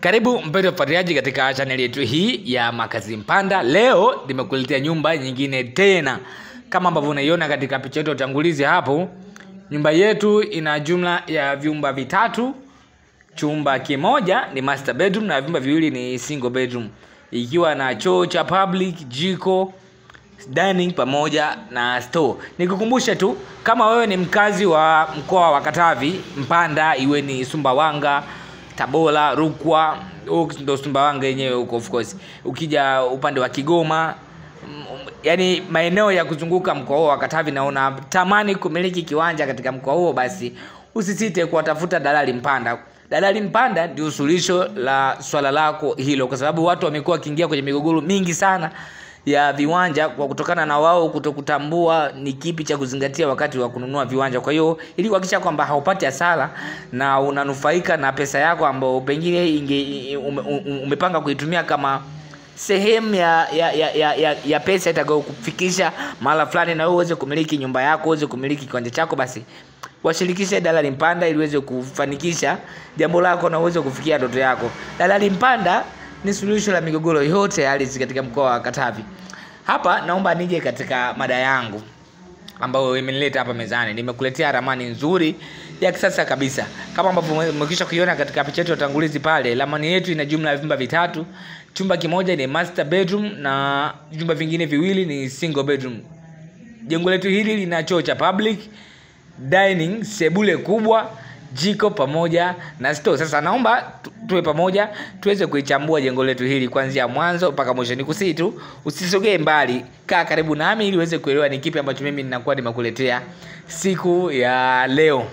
Karibu mpendwa mfuatiliaji katika chaneli yetu hii ya Makazi Mpanda. Leo nimekuletea nyumba nyingine tena, kama ambavyo unaiona katika picha yetu ya utangulizi hapo. Nyumba yetu ina jumla ya vyumba vitatu. Chumba kimoja ni master bedroom na vyumba viwili ni single bedroom, ikiwa na choo cha public, jiko, dining pamoja na store. Nikukumbushe tu kama wewe ni mkazi wa mkoa wa Katavi, Mpanda, iwe ni Sumbawanga, Tabora, Rukwa, huko ndo Sumbawanga yenyewe huko of course. Ukija upande wa Kigoma, mm, yaani maeneo ya kuzunguka mkoa huo wa Katavi na unatamani kumiliki kiwanja katika mkoa huo, basi usisite kuwatafuta Dalali Mpanda. Dalali Mpanda ndio suluhisho la swala lako hilo, kwa sababu watu wamekuwa wakiingia kwenye migogoro mingi sana ya viwanja kwa kutokana na wao kutokutambua ni kipi cha kuzingatia wakati wa kununua viwanja. Kwa hiyo ili kuhakikisha kwamba haupati hasara na unanufaika na pesa yako ambayo pengine inge, ume, ume, umepanga kuitumia kama sehemu ya ya, ya, ya, ya, ya pesa itakayokufikisha mahala fulani na wewe uweze kumiliki nyumba yako, uweze kumiliki kiwanja chako, basi washirikishe Dalali Mpanda ili uweze kufanikisha jambo lako na uweze kufikia ndoto yako. Dalali Mpanda ni suluhisho la migogoro yote ya ardhi katika mkoa wa Katavi. Hapa naomba nije katika mada yangu ambayo imenileta hapa mezani. Nimekuletea ramani nzuri ya kisasa kabisa, kama ambavyo umekwisha kuiona katika picha yetu ya utangulizi pale. Ramani yetu ina jumla ya vyumba vitatu. Chumba kimoja ni master bedroom na vyumba vingine viwili ni single bedroom. Jengo letu hili lina choo cha public, dining, sebule kubwa, jiko pamoja na store. Sasa naomba tu- tuwe pamoja tuweze kuichambua jengo letu hili kuanzia mwanzo mpaka mwisho. Nikusii tu usisogee mbali, kaa karibu nami ili uweze kuelewa ni kipi ambacho mimi ninakuwa nimekuletea siku ya leo.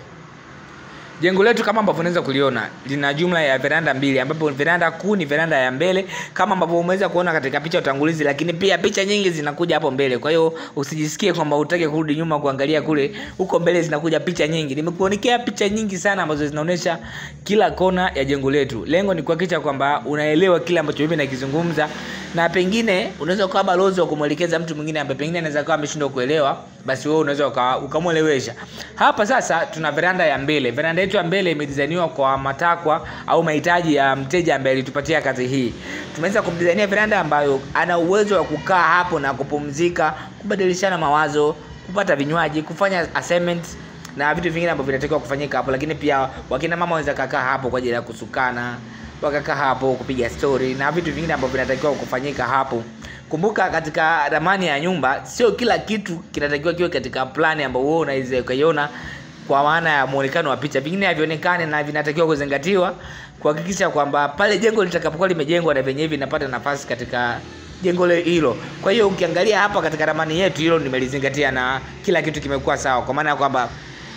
Jengo letu kama ambavyo unaweza kuliona lina jumla ya veranda mbili, ambapo veranda kuu ni veranda ya mbele kama ambavyo umeweza kuona katika picha ya utangulizi, lakini pia picha nyingi zinakuja hapo mbele. Kwa hiyo usijisikie kwamba utake kurudi nyuma kuangalia kule, huko mbele zinakuja picha nyingi. Nimekuonekea picha nyingi sana ambazo zinaonyesha kila kona ya jengo letu. Lengo ni kuhakikisha kwamba unaelewa kile ambacho mimi nakizungumza, na pengine unaweza ukawa balozi wa kumwelekeza mtu mwingine ambaye pengine anaweza kuwa ameshindwa kuelewa, basi wewe unaweza uka- ukamwelewesha. Hapa sasa tuna veranda ya mbele. Veranda yetu ya mbele imedizainiwa kwa matakwa au mahitaji ya mteja ambaye alitupatia kazi hii. Tumeweza kumdizainia veranda ambayo ana uwezo wa kukaa hapo na kupumzika, kubadilishana mawazo, kupata vinywaji, kufanya assignment na vitu vingine ambavyo vinatakiwa kufanyika hapo, lakini pia wakina mama wanaweza kakaa hapo kwa ajili ya kusukana, wakakaa hapo kupiga story na vitu vingine ambavyo vinatakiwa kufanyika hapo. Kumbuka katika ramani ya nyumba, sio kila kitu kinatakiwa kiwe katika plani ambayo wewe unaweza ukaiona kwa maana ya muonekano wa picha, vingine havionekane na vinatakiwa kuzingatiwa kuhakikisha kwamba pale jengo litakapokuwa limejengwa na vyenyewe vinapata nafasi katika jengo le- hilo. Kwa hiyo ukiangalia hapa katika ramani yetu, hilo nimelizingatia na kila kitu kimekuwa sawa, kwa maana ya kwamba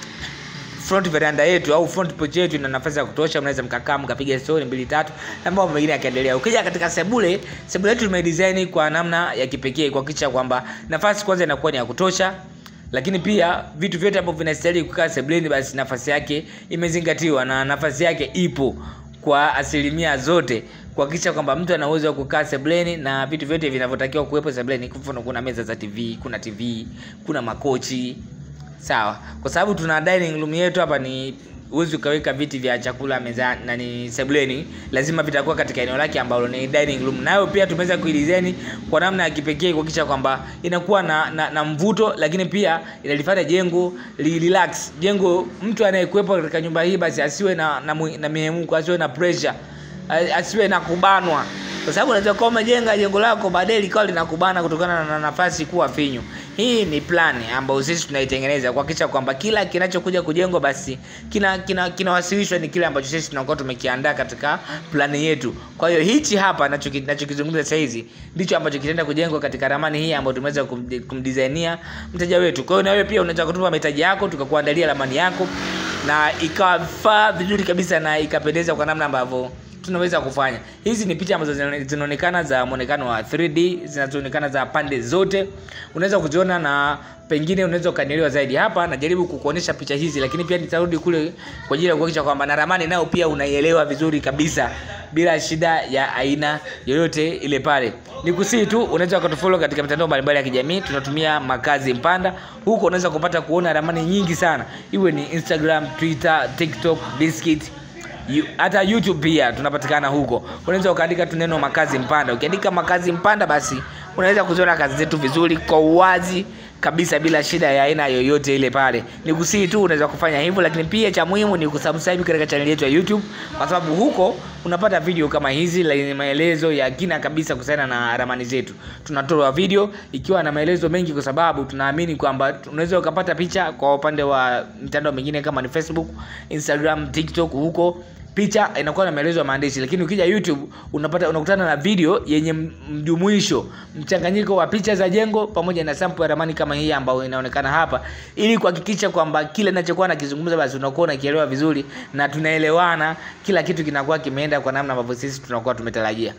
front veranda yetu au front porch yetu ina nafasi ya kutosha, mnaweza mkakaa mkapiga story mbili tatu na mambo mengine yakiendelea. Ukija katika sebule, sebule yetu tumedesign kwa namna ya kipekee kuhakikisha kwamba nafasi kwanza inakuwa ni ya kutosha, lakini pia vitu vyote ambavyo vinastahili kukaa sebuleni, basi nafasi yake imezingatiwa na nafasi yake ipo kwa asilimia zote kuhakikisha kwamba mtu ana uwezo wa kukaa sebuleni na vitu vyote vinavyotakiwa kuwepo sebuleni. Kwa mfano, kuna meza za TV, kuna TV, kuna makochi sawa kwa sababu tuna dining room yetu hapa ni huwezi ukaweka viti vya chakula meza na ni sebuleni lazima vitakuwa katika eneo lake ambalo ni dining room nayo pia tumeweza kuidesign kwa namna ya kipekee kuhakikisha kwamba inakuwa na, na, na mvuto lakini pia inalifanya jengo li relax jengo mtu anayekuwepo katika nyumba hii basi asiwe na na, mwi- na mihemko asiwe na pressure a- asiwe na kubanwa kwa sababu unaweza kuwa umejenga jengo lako baadaye likawa linakubana kutokana na nafasi kuwa finyu. Hii ni plani ambayo sisi tunaitengeneza kuhakikisha kwamba kila kinachokuja kujengwa basi kina kina kinawasilishwa ni kile ambacho sisi tunakuwa tumekiandaa katika plani yetu. Kwa hiyo hichi hapa nachoki- nachokizungumza sasa hizi ndicho ambacho kitaenda kujengwa katika ramani hii ambayo tumeweza kum- kumdesignia mteja wetu. Kwa hiyo na wewe pia unaweza kutupa mahitaji yako tukakuandalia ramani yako na ikafaa vizuri kabisa na ikapendeza kwa namna ambavyo tunaweza kufanya. Hizi ni picha ambazo zina- zinaonekana za muonekano wa 3D, zinazoonekana za pande zote, unaweza kuziona na pengine unaweza ukanielewa zaidi. Hapa najaribu kukuonesha picha hizi, lakini pia nitarudi kule kwa ajili ya kuhakikisha kwamba na ramani nayo pia unaielewa vizuri kabisa bila shida ya aina yoyote ile pale. Nikusii tu unaweza ukatufollow katika mitandao mbalimbali ya kijamii, tunatumia Makazi Mpanda. Huko unaweza kupata kuona ramani nyingi sana, iwe ni Instagram, Twitter, TikTok, Biscuit Yu- hata youtube pia tunapatikana huko unaweza ukaandika tu neno makazi mpanda ukiandika makazi mpanda basi unaweza kuziona kazi zetu vizuri kwa uwazi kabisa bila shida ya aina yoyote ile pale ni kusii tu unaweza kufanya hivyo lakini pia cha muhimu ni kusubscribe katika channel yetu ya youtube kwa sababu huko unapata video kama hizi lenye maelezo ya kina kabisa kuhusiana na ramani zetu tunatoa video ikiwa na maelezo mengi kwa sababu tunaamini kwamba unaweza ukapata picha kwa upande wa mitandao mingine kama ni facebook instagram tiktok huko picha inakuwa na maelezo ya maandishi lakini ukija youtube unapata unakutana na video yenye m- mjumuisho mchanganyiko wa picha za jengo pamoja na sample ya ramani kama hii ambayo inaonekana hapa ili kuhakikisha kwamba kile ninachokuwa nakizungumza basi unakuwa unakielewa vizuri na tunaelewana kila kitu kinakuwa kimeenda kwa namna ambavyo sisi tunakuwa tumetarajia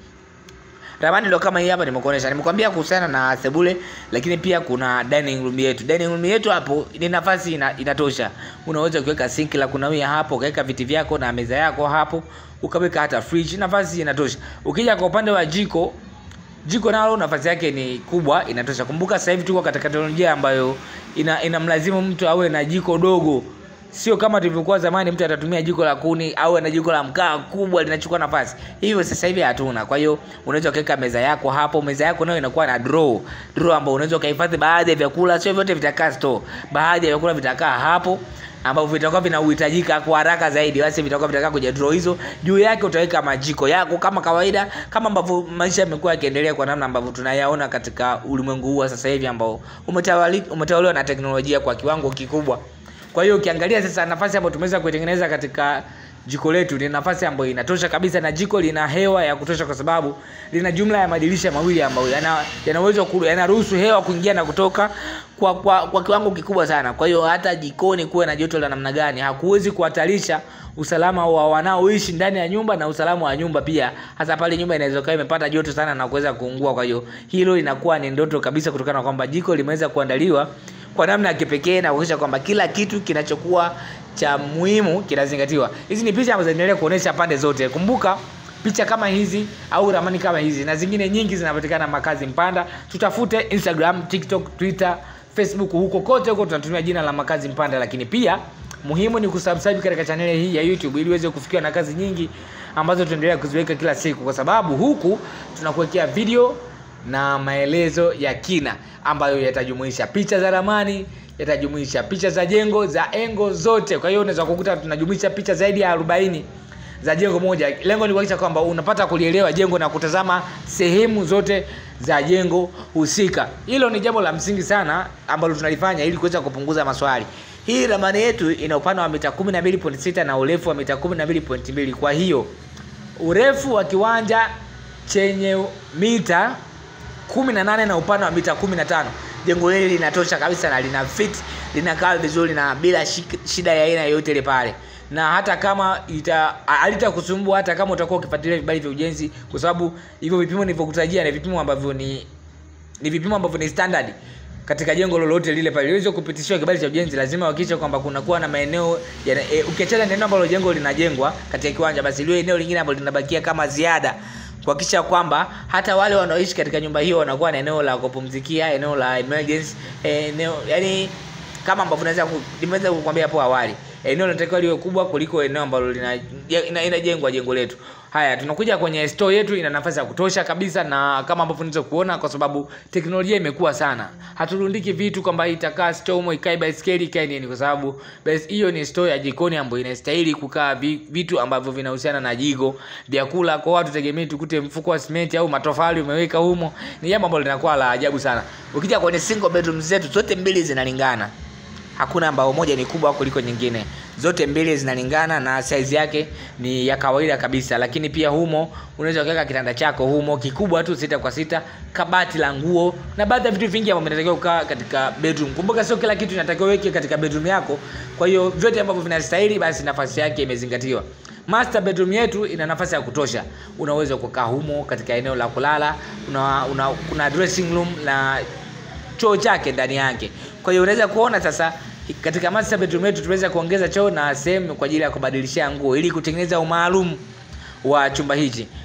ramani ndo kama hii hapa nimekuonesha nimekwambia kuhusiana na sebule lakini pia kuna dining room yetu dining room yetu hapo ni nafasi ina, inatosha unaweza kuweka sinki la kunawia hapo ukaweka viti vyako na meza yako hapo ukaweka hata fridge nafasi inatosha ukija kwa upande wa jiko jiko nalo nafasi yake ni kubwa inatosha kumbuka sasa hivi tuko katika teknolojia ambayo ina inamlazimu mtu awe na jiko dogo sio kama tulivyokuwa zamani mtu atatumia jiko la kuni au na jiko la mkaa kubwa linachukua nafasi hivyo sasa hivi hatuna kwa hiyo unaweza ukaweka meza yako hapo meza yako nayo inakuwa na draw draw ambayo unaweza ukahifadhi baadhi ya vyakula sio vyote vitakaa store baadhi ya vyakula vitakaa hapo ambavyo vitakuwa vinahitajika kwa haraka zaidi basi vitakuwa vitakaa kwenye draw hizo juu yake utaweka majiko yako kama kawaida kama ambavyo maisha yamekuwa yakiendelea kwa namna ambavyo tunayaona katika ulimwengu huu wa sasa hivi ambao umetawali- umetawaliwa na teknolojia kwa kiwango kikubwa kwa hiyo ukiangalia sasa nafasi ambayo tumeweza kuitengeneza katika jiko letu ni nafasi ambayo inatosha kabisa na jiko lina hewa ya kutosha kwa sababu lina jumla ya madirisha mawili ambayo yana yana uwezo ku- yanaruhusu hewa kuingia na kutoka kwa, kwa, kwa kiwango kikubwa sana kwa hiyo hata jikoni kuwe na joto la namna gani hakuwezi kuhatarisha usalama wa wanaoishi ndani ya nyumba na usalama wa nyumba pia hasa pale nyumba inaweza kuwa imepata joto sana na kuweza kuungua kwa hiyo hilo linakuwa ni ndoto kabisa kutokana na kwamba jiko limeweza kuandaliwa kwa namna ya kipekee na kuhakikisha kwamba kila kitu kinachokuwa cha muhimu kinazingatiwa hizi ni picha ambazo zinaendelea kuonyesha pande zote kumbuka picha kama hizi au ramani kama hizi na zingine nyingi zinapatikana makazi mpanda tutafute instagram tiktok twitter facebook huko kote huko tunatumia jina la makazi mpanda lakini pia muhimu ni kusubscribe katika chaneli hii ya youtube ili uweze kufikiwa na kazi nyingi ambazo tunaendelea kuziweka kila siku kwa sababu huku tunakuwekea video na maelezo ya kina ambayo yatajumuisha picha za ramani yatajumuisha picha za jengo za engo zote kwa hiyo unaweza kukuta tunajumuisha picha zaidi ya 40 za jengo moja lengo ni kuhakikisha kwamba unapata kulielewa jengo na kutazama sehemu zote za jengo husika hilo ni jambo la msingi sana ambalo tunalifanya ili kuweza kupunguza maswali hii ramani yetu ina upana wa mita 12.6 na urefu wa mita 12.2 kwa hiyo urefu wa kiwanja chenye mita 18 na upana wa mita 15 jengo hili linatosha kabisa na lina fit linakaa vizuri na bila shik- shida ya aina yoyote ile pale na hata kama ita halitakusumbua hata kama utakuwa ukifuatilia vibali vya ujenzi kwa sababu hivyo vipimo nilivyokutajia ni vipimo ambavyo ni ni vipimo ambavyo ni standard katika jengo lolote lile pale liweze kupitishiwa kibali cha ujenzi lazima uhakikishe kwamba kunakuwa na maeneo ya, e, ukiachana na eneo ambalo jengo linajengwa katika kiwanja basi liwe eneo lingine ambalo linabakia kama ziada kuhakikisha kwamba hata wale wanaoishi katika nyumba hiyo wanakuwa na eneo la kupumzikia eneo la emergency eneo yani kama ambavyo naweza ku- nimeweza kukwambia hapo awali eneo linatakiwa liwe kubwa kuliko eneo ambalo linajengwa ina, inajengwa jengo letu haya tunakuja kwenye store yetu ina nafasi ya kutosha kabisa na kama ambavyo unaweza kuona kwa sababu teknolojia imekuwa sana haturundiki vitu kwamba itakaa store humo ikae baiskeli ikae nini kwa sababu basi hiyo ni store ya jikoni ambayo inastahili kukaa vi- vitu ambavyo vinahusiana na jiko vyakula kwa watu tegemei tukute mfuko wa simenti au matofali umeweka humo ni jambo ambalo linakuwa la ajabu sana ukija kwenye single bedroom zetu zote mbili zinalingana hakuna ambao moja ni kubwa kuliko nyingine zote mbili zinalingana na size yake ni ya kawaida kabisa lakini pia humo unaweza kuweka kitanda chako humo kikubwa tu sita kwa sita kabati la nguo na baadhi ya vitu vingi ambavyo vinatakiwa kukaa katika bedroom kumbuka sio kila kitu inatakiwa uweke katika bedroom yako kwa hiyo vyote ambavyo vinastahili basi nafasi yake imezingatiwa master bedroom yetu ina nafasi ya kutosha unaweza kukaa humo katika eneo la kulala una, una, kuna dressing room na choo chake ndani yake kwa hiyo unaweza kuona sasa katika master bedroom yetu tumeweza kuongeza choo na sehemu kwa ajili ya kubadilishia nguo ili kutengeneza umaalum wa chumba hichi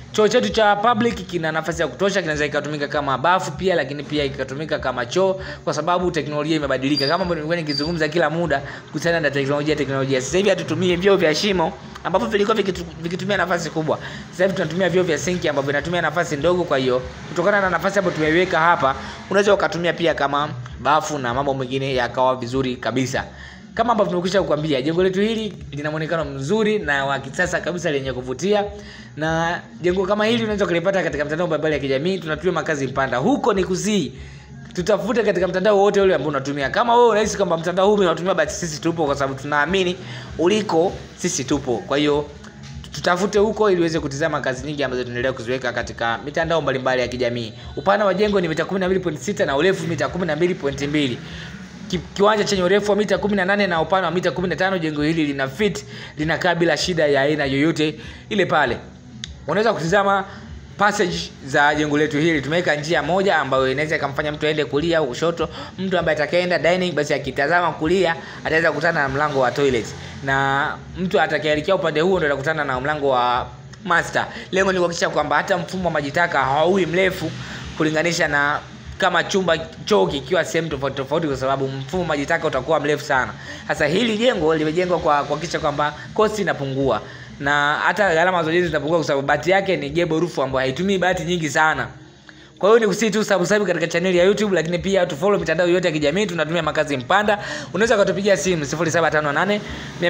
choo chetu cha public kina nafasi ya kutosha kinaweza ikatumika kama bafu pia lakini pia ikatumika kama choo kwa sababu teknolojia imebadilika kama ambavyo nimekuwa nikizungumza kila muda kuhusiana na teknolojia teknolojia sasa hivi hatutumii vyoo vya shimo ambapo vilikuwa vikitu- vikitumia nafasi kubwa sasa hivi tunatumia vyoo vya sinki ambavyo vinatumia nafasi ndogo kwa hiyo kutokana na nafasi ambayo tumeiweka hapa unaweza ukatumia pia kama bafu na mambo mengine yakawa vizuri kabisa kama ambavyo tumekwisha kukwambia jengo letu hili lina muonekano mzuri na wa kisasa kabisa lenye kuvutia na jengo kama hili unaweza kulipata katika mtandao mbalimbali ya kijamii tunatumia makazi mpanda huko ni kusii tutafute katika mtandao wote ule ambao unatumia kama wewe unahisi kwamba mtandao huu unatumia basi sisi tupo kwa sababu tunaamini uliko sisi tupo kwa hiyo tutafute huko ili uweze kutizama kazi nyingi ambazo tunaendelea kuziweka katika mitandao mbalimbali ya kijamii upana wa jengo ni mita 12.6 na urefu mita 12.2 Ki- kiwanja chenye urefu wa mita 18 na upana wa mita 15 jengo hili lina fit linakaa bila shida ya aina yoyote ile pale unaweza kutizama passage za jengo letu hili tumeweka njia moja ambayo inaweza ikamfanya mtu aende kulia au kushoto mtu ambaye atakayeenda dining basi akitazama kulia ataweza kukutana na mlango wa toilet na mtu atakayeelekea upande huo ndo atakutana na mlango wa master lengo ni kuhakikisha kwamba hata mfumo wa maji taka haui mrefu kulinganisha na kama chumba choo kikiwa sehemu tofauti tofauti kwa sababu mfumo wa maji taka utakuwa mrefu sana sasa hili jengo limejengwa kwa kuhakikisha kwamba kosti inapungua na hata gharama za ujenzi zinapungua kwa sababu bati yake ni gebo rufu ambayo haitumii bati nyingi sana kwa hiyo ni kusii tu subscribe katika chaneli ya youtube lakini pia tufollow mitandao yote ya kijamii tunatumia makazi mpanda unaweza ukatupigia simu 0758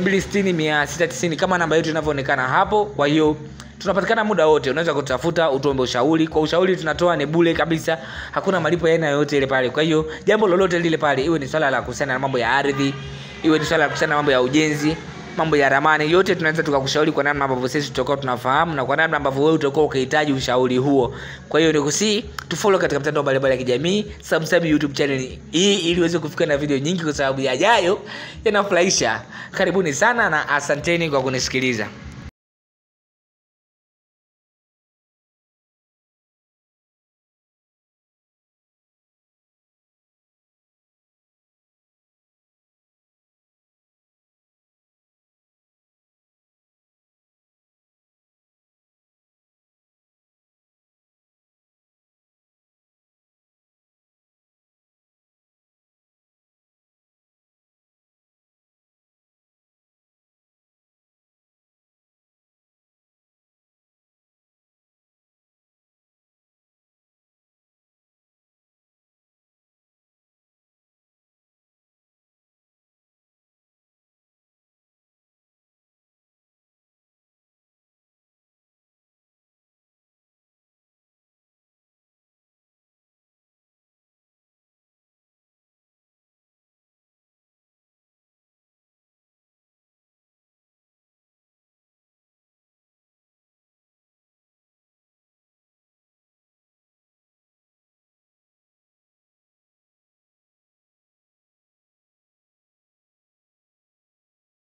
260 690 kama namba yetu inavyoonekana hapo kwa hiyo tunapatikana muda wote unaweza kutafuta utuombe ushauri kwa ushauri tunatoa ni bule kabisa hakuna malipo ya aina yoyote ile pale kwa hiyo jambo lolote lile pale iwe ni swala la kuhusiana na mambo ya ardhi iwe ni swala la kuhusiana na mambo ya ujenzi mambo ya ramani yote tunaweza tukakushauri kwa namna ambavyo sisi tutakuwa tunafahamu na kwa namna ambavyo wewe utakuwa ukihitaji ushauri huo kwa hiyo nikusii tufollow katika mtandao mbalimbali ya kijamii subscribe youtube channel hii ili uweze kufika na video nyingi kwa sababu yajayo yanafurahisha karibuni sana na asanteni kwa kunisikiliza